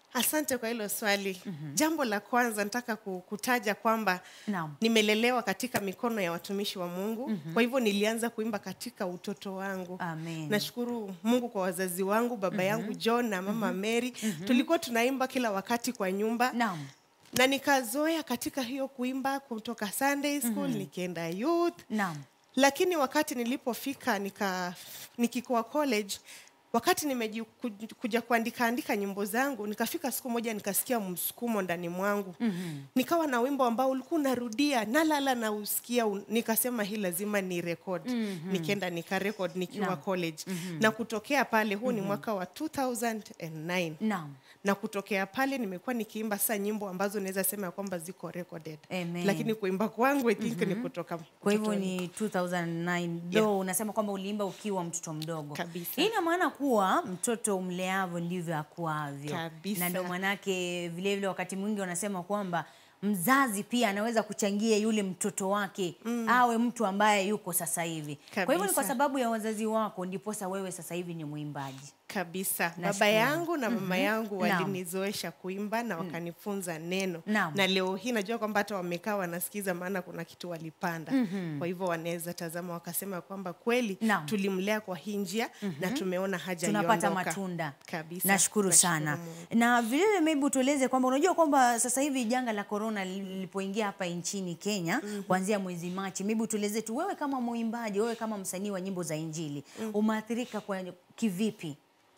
Asante kwa hilo swali. Jambo la kwanza nataka ku- kutaja kwamba Naam. nimelelewa katika mikono ya watumishi wa Mungu. Kwa hivyo nilianza kuimba katika utoto wangu. Amen. Nashukuru Mungu kwa wazazi wangu, baba yangu John na mama Mary. Tulikuwa tunaimba kila wakati kwa nyumba Naam. na nikazoea katika hiyo kuimba kutoka Sunday school nikienda youth Naam. lakini wakati nilipofika nika nikikuwa college wakati nimekuja kuandika andika nyimbo zangu nikafika siku moja nikasikia msukumo ndani mwangu mm-hmm. nikawa na wimbo ambao ulikuwa unarudia nalala na usikia un- nikasema hii lazima ni record mm-hmm. nikaenda nika record nikiwa Naam. college mm-hmm. na kutokea pale huu ni mwaka wa 2009 Naam. na kutokea pale nimekuwa nikiimba sasa nyimbo ambazo naweza sema ya kwamba ziko recorded Amen. lakini kuimba kwangu I think ni kutoka Kwa hivyo utotoni. ni 2009 though unasema kwamba uliimba ukiwa mtoto mdogo. Kabisa. Hii ina maana kuwa mtoto umleavyo ndivyo akuavyo. Kabisa. Na ndio manake vile vile wakati mwingi wanasema kwamba mzazi pia anaweza kuchangia yule mtoto wake awe mtu ambaye yuko sasa hivi. Kwa hivyo ni kwa Kabisa. sababu ya wazazi wako ndiposa wewe sasa hivi ni mwimbaji. kabisa baba Nashukuru. yangu na mama yangu Naam. walinizoesha kuimba na wakanifunza neno Naam. na leo hii najua kwamba hata wamekaa wanasikiza maana kuna kitu walipanda kwa hivyo wanaweza tazama wakasema kwamba kweli Naam. tulimlea kwa hii njia na tumeona haja tunapata iondoka. matunda kabisa nashukuru sana na vilevile maybe utueleze kwamba unajua kwamba sasa hivi janga la korona lilipoingia hapa nchini kenya kuanzia mwezi machi maybe utueleze tu wewe kama mwimbaji wewe kama msanii wa nyimbo za injili umeathirika kwa kivipi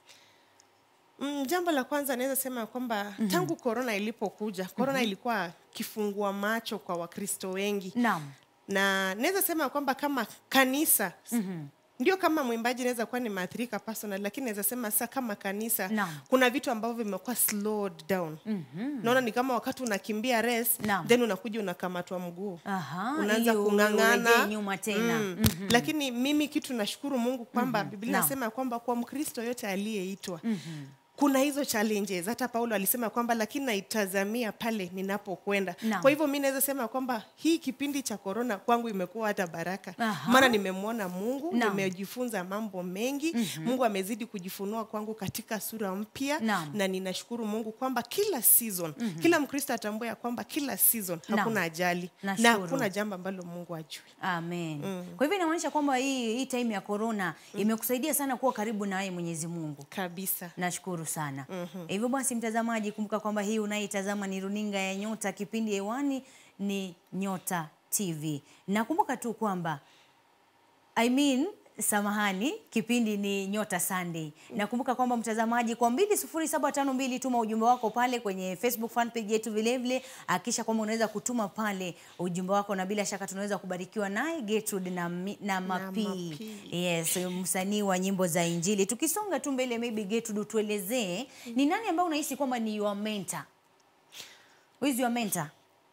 Mm, jambo la kwanza naweza sema ya kwamba tangu korona ilipokuja korona ilikuwa kifungua macho kwa wakristo wengi naam na naweza sema kwamba kama kanisa ndio kama mwimbaji naweza kuwa nimeathirika personal lakini naweza sema sasa kama kanisa Naam. kuna vitu ambavyo vimekuwa slowed down naona ni kama wakati unakimbia race Naam. then unakuja unakamatwa mguu Aha, unaanza ili u- kung'ang'ana urejee nyuma tena. Mm. lakini mimi kitu nashukuru mungu kwamba biblia Naam. inasema kwamba kwa mkristo yote aliyeitwa kuna hizo challenges hata paulo alisema kwamba lakini naitazamia pale ninapokwenda Naam. kwa hivyo mi naweza sema kwamba hii kipindi cha korona kwangu imekuwa hata baraka Aha. maana nimemwona mungu Naam. nimejifunza mambo mengi mungu amezidi kujifunua kwangu katika sura mpya Naam. na ninashukuru mungu kwamba kila season kila mkristo atambua ya kwamba kila season Naam. hakuna ajali na Nashukuru. hakuna jambo ambalo mungu ajui amen kwa hivyo inamaanisha kwamba hii, hii time ya korona imekusaidia sana kuwa karibu na yeye mwenyezi mungu kabisa nashukuru sana hivyo basi mtazamaji kumbuka kwamba hii unaitazama ni runinga ya nyota kipindi hewani ni nyota tv nakumbuka tu kwamba I mean, samahani kipindi ni nyota sunday nakumbuka kwamba mtazamaji kwa 20752 tuma ujumbe wako pale kwenye facebook fan page yetu vilevile akisha kwamba unaweza kutuma pale ujumbe wako na bila shaka tunaweza kubarikiwa naye Gertrude na, mi- na mapii Mapii. yes msanii wa nyimbo za injili tukisonga tu mbele maybe Gertrude utuelezee ni nani ambaye unahisi kwamba ni your mentor Who is your mentor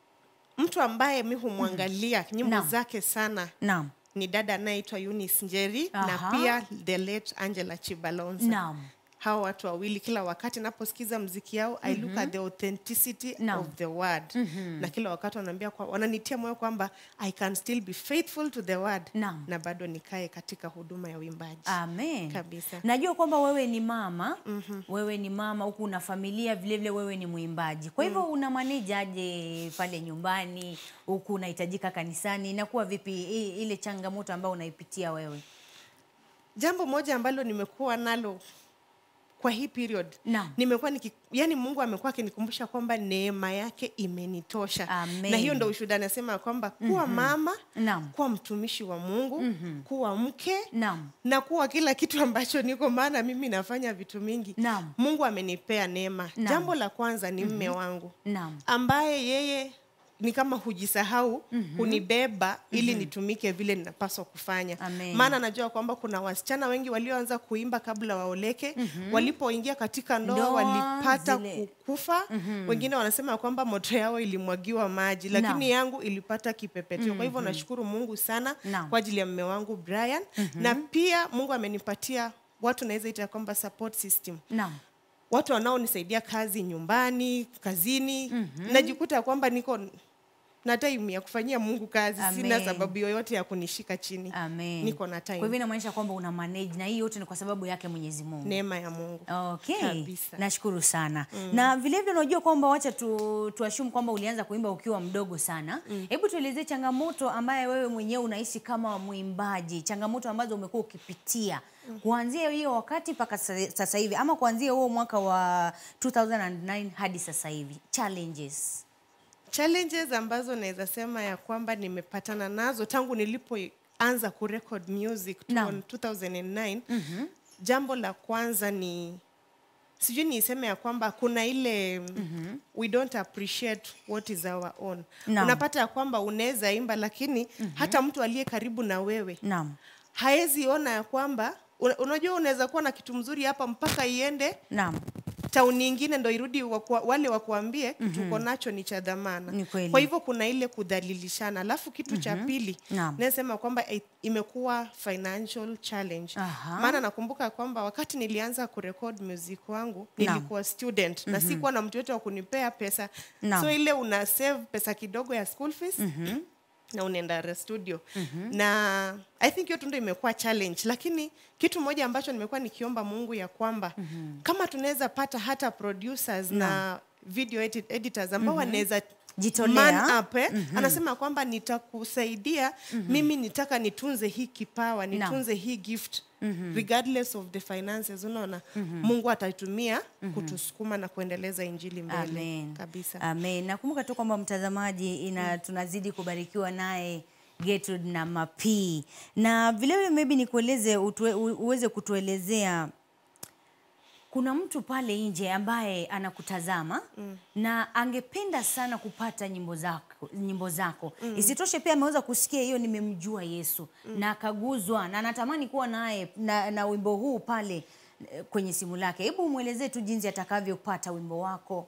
mtu ambaye mi humwangalia nyimbo Naam. zake sana naam ni dada anayeitwa Eunice Njeri Aha. na pia the late Angela Chibalonza. Naam. Hawa watu wawili kila wakati naposikiza mziki yao I look at the authenticity Naam. of the word na kila wakati wanaambia kwa, wananitia moyo kwamba I can still be faithful to the word Naam. na bado nikae katika huduma ya uimbaji. Amen. Kabisa. Najua kwamba wewe ni mama, wewe ni mama huku una familia vile vile wewe ni mwimbaji. Kwa hivyo una manage aje pale nyumbani huku unahitajika kanisani inakuwa vipi i- ile changamoto ambayo unaipitia wewe? Jambo moja ambalo nimekuwa nalo kwa hii period Naam. nimekuwa niki, yani Mungu amekuwa akinikumbusha kwamba neema yake imenitosha Amen. na hiyo ndo ushuhuda anasema kwamba kuwa mama Naam. kuwa mtumishi wa Mungu kuwa mke Naam. na kuwa kila kitu ambacho niko, maana mimi nafanya vitu mingi. Naam. Mungu amenipea neema. Naam. Jambo la kwanza ni mme wangu Naam. ambaye yeye ni kama hujisahau hunibeba ili nitumike vile ninapaswa kufanya Amen. maana najua kwamba kuna wasichana wengi walioanza kuimba kabla waoleke walipoingia katika ndoa Ndoa, walipata zile- kukufa wengine wanasema kwamba moto yao ilimwagiwa maji lakini Naam. yangu ilipata kipepetio kwa hivyo nashukuru mungu sana Naam. kwa ajili ya mme wangu brian na pia mungu amenipatia watu naweza ita kwamba support system Naam. watu wanaonisaidia kazi nyumbani kazini najikuta kwamba niko na time ya kufanyia mungu kazi sina Amen. sababu yoyote ya kunishika chini Amen. niko na Kwa time hivyo inamaanisha kwamba una manage na hii yote ni kwa sababu yake Mwenyezi Mungu. neema ya mungu Okay. Kabisa. Nashukuru sana. Na vile vile unajua kwamba wacha tu, tuashumu kwamba ulianza kuimba ukiwa mdogo sana. Hebu tuelezee changamoto ambaye wewe mwenyewe unaishi kama mwimbaji, changamoto ambazo umekuwa ukipitia kuanzia hiyo wakati mpaka sa- sasa hivi ama kuanzia huo mwaka wa 2009 hadi sasa hivi. Challenges. challenges ambazo naweza sema ya kwamba nimepatana nazo tangu nilipoanza kurecord music Naam. 2009 jambo la kwanza ni sijui niiseme ya kwamba kuna ile we don't appreciate what is our own Naam. unapata ya kwamba unaweza imba lakini hata mtu aliye karibu na wewe Naam. haezi ona ya kwamba una- unajua unaweza kuwa na kitu mzuri hapa mpaka iende Naam. tauni ingine ndo irudi wakua, wale wakuambie kitu uko nacho ni cha dhamana Ni kweli. kwa hivyo kuna ile kudhalilishana alafu kitu cha pili Naam. nasema kwamba i- imekuwa financial challenge Aha. maana nakumbuka kwamba wakati nilianza kurekod music wangu Naam. nilikuwa student na sikuwa na mtu yote wa kunipea pesa Naam. so ile una save pesa kidogo ya school fees na unaenda re- studio na i think hiyo tu ndo imekuwa challenge lakini kitu moja ambacho nimekuwa nikiomba mungu ya kwamba kama tunaweza pata hata producers na video edit, editors ambao wanaweza Jitolea. man up, eh? anasema kwamba nitakusaidia mimi nitaka nitunze hii kipawa nitunze hii gift regardless of the finances unaona mungu ataitumia kutusukuma na kuendeleza injili mbele Amen. kabisa Amen. Nakumbuka tu kwamba mtazamaji ina tunazidi kubarikiwa naye Gertrude na Mapii. Na vile vile maybe nikueleze utue, u- uweze kutuelezea kuna mtu pale nje ambaye anakutazama mm. na angependa sana kupata nyimbo zako, nyimbo zako. Mm. Isitoshe pia ameweza kusikia hiyo nimemjua Yesu mm. na akaguzwa na anatamani kuwa naye na, na wimbo huu pale eh, kwenye simu lake. Hebu mwelezee tu jinsi atakavyopata wimbo wako.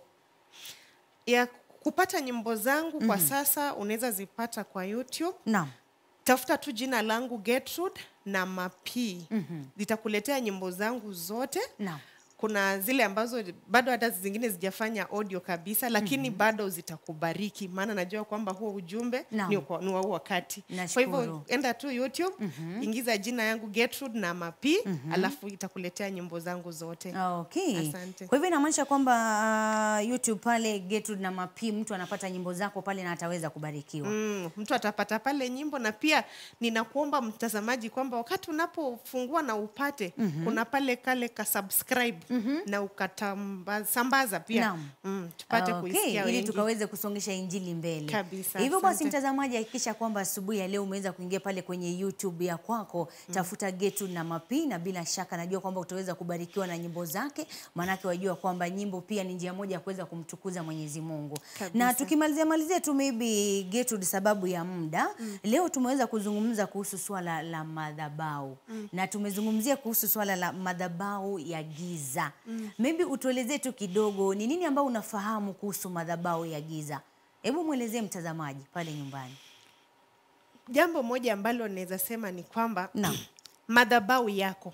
ya kupata nyimbo zangu kwa sasa unaweza zipata kwa youtube Naam. tafuta tu jina langu Gertrude na Mapii litakuletea nyimbo zangu zote Naam. kuna zile ambazo bado hata zingine zijafanya audio kabisa lakini bado zitakubariki maana najua kwamba huo ujumbe Naam. ni kwa- ni wa huu wakati kwa Nashukuru. hivyo enda tu youtube ingiza jina yangu Gertrude na Mapii alafu itakuletea nyimbo zangu zote Okay. Asante. Kwa hivyo inamaanisha kwamba uh, YouTube pale Gertrude na Mapii mtu anapata nyimbo zako pale na ataweza kubarikiwa. Mm, mtu atapata pale nyimbo na pia ninakuomba mtazamaji kwamba wakati unapofungua na upate kuna pale kale ka subscribe na ukasambaza pia Naam. mm, tupate Okay, kuisikia ili wengi. tukaweze kusongesha injili mbele. Kabisa, Hivyo basi, asante. mtazamaji, hakikisha kwamba asubuhi ya leo umeweza kuingia pale kwenye YouTube ya kwako, tafuta Gertrude na Mapii, na bila shaka najua kwamba utaweza kubarikiwa na nyimbo zake, maanake wajua kwamba nyimbo pia ni njia moja ya kuweza kumtukuza Mwenyezi Mungu. Kabisa. Na tukimalizia malizia tu maybe Gertrude, sababu ya muda leo tumeweza kuzungumza kuhusu swala la madhabau na tumezungumzia kuhusu swala la madhabau ya giza. Maybe utuelezee tu kidogo ni nini ambao unafahamu kuhusu madhabau ya giza. Hebu mwelezee mtazamaji pale nyumbani. jambo moja ambalo naweza sema ni kwamba Naam. madhabau yako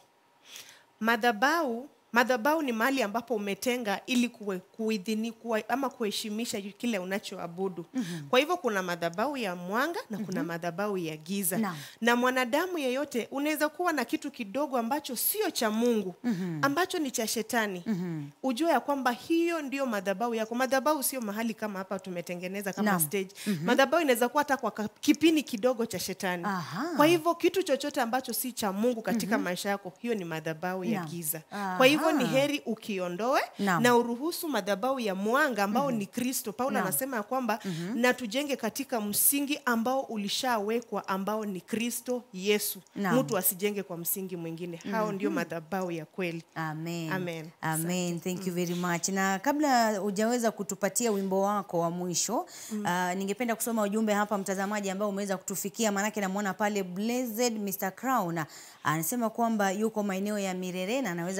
madhabau madhabau ni mahali ambapo umetenga ili kuwe, kuidhini, kuwa, ama kuheshimisha kile unachoabudu mm-hmm. kwa hivyo kuna madhabau ya mwanga na kuna mm-hmm. madhabau ya giza Naam. na mwanadamu yeyote unaweza kuwa na kitu kidogo ambacho sio cha mungu mm-hmm. ambacho ni cha shetani mm-hmm. ujue ya kwamba hiyo ndio madhabau yako madhabau sio mahali kama hapa tumetengeneza kama Naam. stage mm-hmm. madhabau inaweza kuwa hata kwa ka- kipini kidogo cha shetani Aha. kwa hivyo kitu chochote ambacho si cha mungu katika maisha yako hiyo ni madhabau ya Naam. giza Aha. kwa hivyo ni heri ukiondoe Naam. na uruhusu madhabau ya mwanga ambao ni kristo paulo Naam. anasema ya kwamba na tujenge katika msingi ambao ulishawekwa ambao ni kristo yesu Naam. mtu asijenge kwa msingi mwingine hao ndio madhabau ya kweli Amen. Amen. Amen. Thank you very much. Na kabla hujaweza kutupatia wimbo wako wa mwisho uh, ningependa kusoma ujumbe hapa mtazamaji ambao umeweza kutufikia, maanake namwona pale Blessed Mr. Crown anasema kwamba yuko maeneo ya Mirere na anaweza kubarikiwa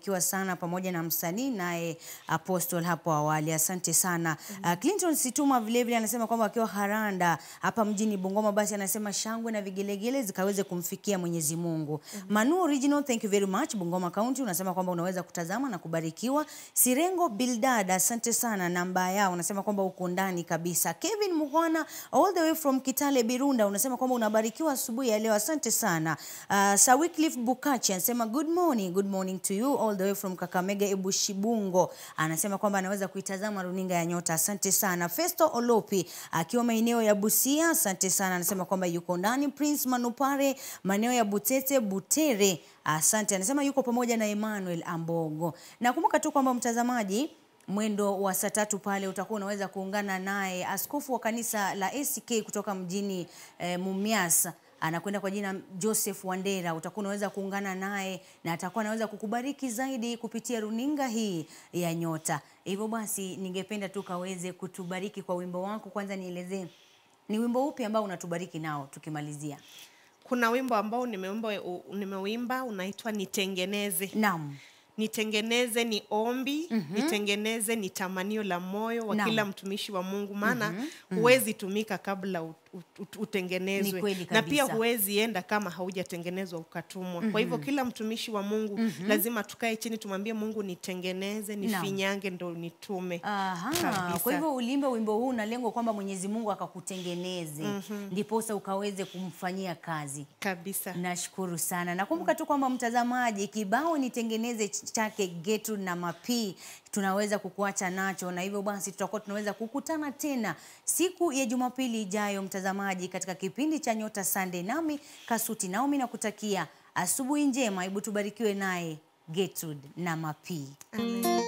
barikiwa sana pamoja na msanii naye Apostle hapo awali. Asante sana. Uh, Clinton Situma vile vile anasema kwamba akiwa Haranda hapa mjini Bungoma, basi anasema shangwe na vigelegele zikaweze kumfikia Mwenyezi Mungu. Manu Original, thank you very much. Bungoma County unasema kwamba unaweza kutazama na kubarikiwa. Sirengo Bildad, asante sana. Namba yao unasema kwamba uko ndani kabisa. Kevin Muhwana all the way from Kitale Birunda unasema kwamba unabarikiwa asubuhi ya leo. Asante sana. Uh, Sawiclif Bukachi anasema good morning, good morning to you all the way from Kakamega Ebushibungo. Anasema kwamba anaweza kuitazama runinga ya Nyota. Asante sana. Festo Olopi akiwa maeneo ya Busia, asante sana. Anasema kwamba yuko ndani. Prince Manupare maeneo ya Butete Butere, asante. Anasema yuko pamoja na Emmanuel Ambogo. Nakumbuka tu kwamba mtazamaji mwendo wa saa tatu pale utakuwa unaweza kuungana naye askofu wa kanisa la ACK kutoka mjini eh, Mumias anakwenda kwa jina Joseph Wandera. Utakuwa unaweza kuungana naye na atakuwa anaweza kukubariki zaidi kupitia runinga hii ya Nyota. Hivyo basi, ningependa tu kaweze kutubariki kwa wimbo wako. Kwanza nielezee ni wimbo upi ambao unatubariki nao tukimalizia? kuna wimbo ambao nimeimba nimeuimba unaitwa nitengeneze Naam. nitengeneze ni ombi nitengeneze ni tamanio la moyo wa Naam. kila mtumishi wa mungu maana huwezi tumika kabla ut, ut, ut, Ni utengenezwe kweli na pia kabisa. huwezi enda kama haujatengenezwa ukatumwa kwa hivyo kila mtumishi wa mungu lazima tukae chini tumwambie mungu nitengeneze nifinyange ndo nitume Aha, Kabisa. kwa hivyo ulimbe wimbo huu na lengo kwamba Mwenyezi Mungu akakutengeneze ndiposa ukaweze kumfanyia kazi. kabisa Nashukuru sana. Nakumbuka tu kwamba mtazamaji, kibao nitengeneze chake Getu na Mapii tunaweza kukuacha nacho, na hivyo basi tutakuwa tunaweza kukutana tena siku ya Jumapili ijayo, mtazamaji, katika kipindi cha Nyota Sunday, nami Kasuti Naomi nakutakia asubuhi njema. Hebu tubarikiwe naye Gertrude na Mapii. Amen.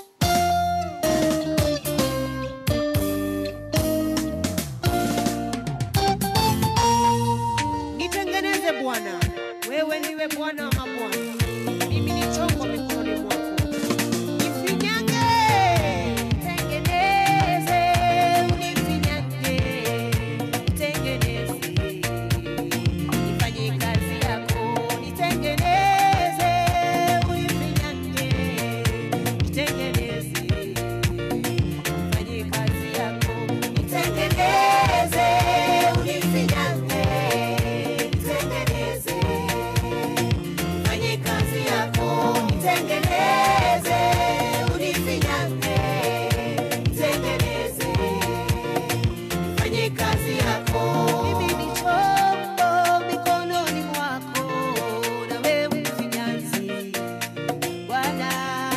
Nitengeneze Bwana, wewe niwe Bwana wa mabwana, mimi ni chombo mikononi mwako. Nifinyange, tengeneze, unifinyange, tengeneze, nifanye kazi yako, nitengeneze, unifinyange, nitengeneze, nifanye kazi yako, nitengeneze, unifinyange, nitengeneze fanye kazi yako nitengeneze unifinyange nitengeneze fanye kazi yako mimi ni chombo mikononi mwako na wewe mfinyanzi bwana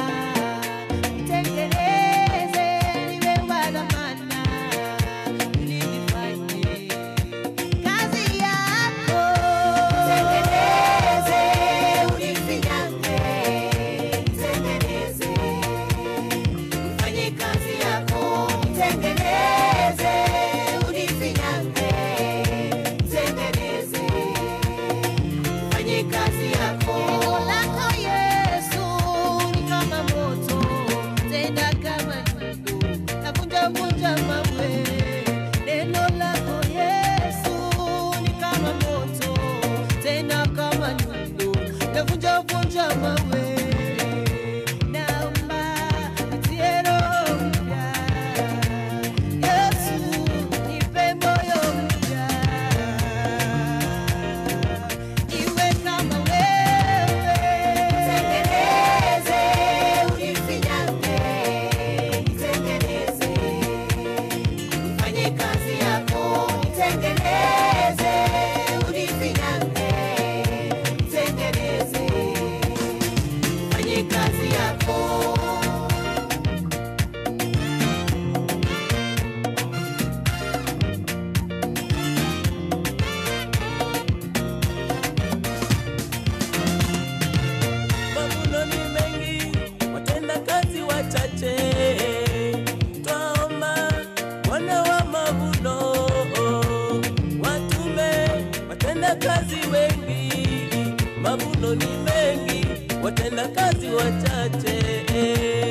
nitengeneze niwe wa dhamana ili nifanye kazi yako nitengeneze unifinyange nitengeneze ufanye kazi yako nitengeneze unifinyange nitengeneze ufanye kazi yako neno lako Yesu ni kama moto tena kama nyundo navunja vunja mawe neno lako Yesu ni kama moto tena kama nyundo navunja vunja mawe naomba nitie roho mpya Yesu nipe moyo mpya iwe kama wewe nitengeneze unifinyange nitengeneze ufanye kazi yako nitengeneze unifinyange nitengeneze ufanye kazi yako Mavuno ni mengi, watenda kazi wachache. Twaomba Bwana wa mavuno watume watenda kazi wengi. Mavuno ni mengi, watenda kazi wachache.